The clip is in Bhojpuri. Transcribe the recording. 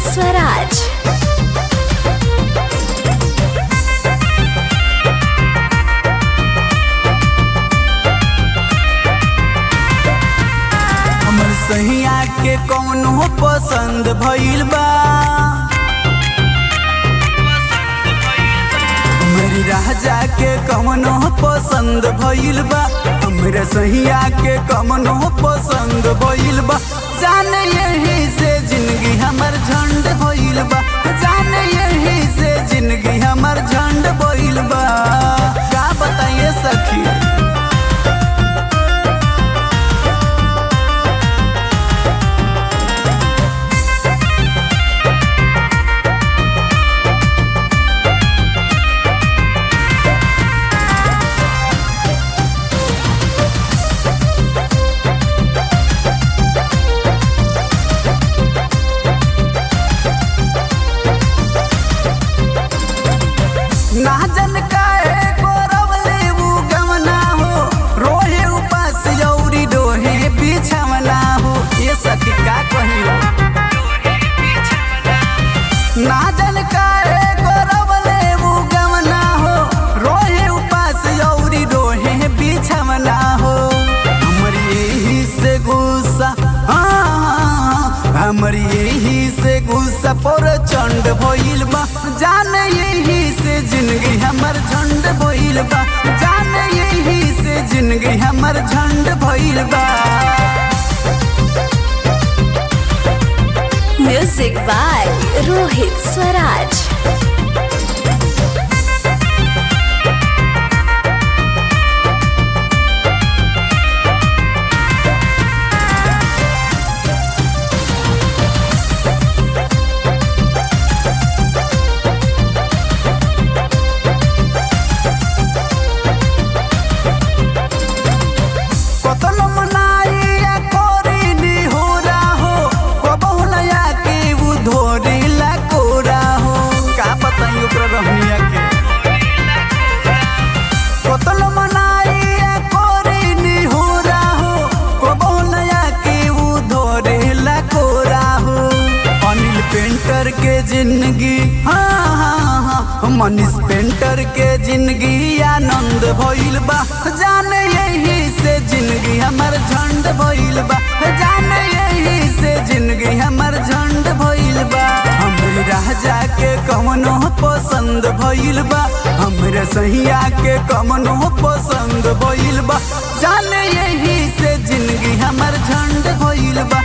स्वराज हमर सहिया के कौनो पसंद भइल बा मेरी राजा के कमनो पसंद भइल बा हमरा सहिया के कमनो पसंद भइल बा जाने यही से जिंदगी हमर झंड भइल बा जाने यही से जिंदगी हमर झंड भइल बा का बताइए सखी ना जन काहे गोरवले उ गमना हो रोहे उपास यौरी डोहे बिछवना हो ये सखी का कहियो ना जन काहे गोरवले उ गमना हो रोहे उपास यौरी डोहे बिछवना हो हमर यही से गुस्सा हाँ, हाँ, हाँ, हमर यही से गुस्सा पर चंड भइल बा जाने यही से जिंदगी हमर झंड भइल बा जाने यही से जिंदगी हमर झंड भइल बा म्यूजिक बाय रोहित स्वराज कतनो मनाइया कोरी हो हो कबहु नया के उ धोरी ला कोरा हो का बताई ओकरा रहनिया के कतनो मनाइया कोरी हो हो कबहु नया के उ धोरी ला कोरा हो अनिल पेंटर के जिंदगी हाँ हाँ हाँ मनीष पेंटर के जिंदगी आनंद भइल बा जाने यही से जिंदगी हमर झंड भइल बा जाने यही से जिंदगी हमर झंड भइल बा हमरे राजा के कमनो पसंद भइल बा हमरे सहिया के कमनो पसंद भइल बा जाने यही से जिंदगी हमर झंड भइल बा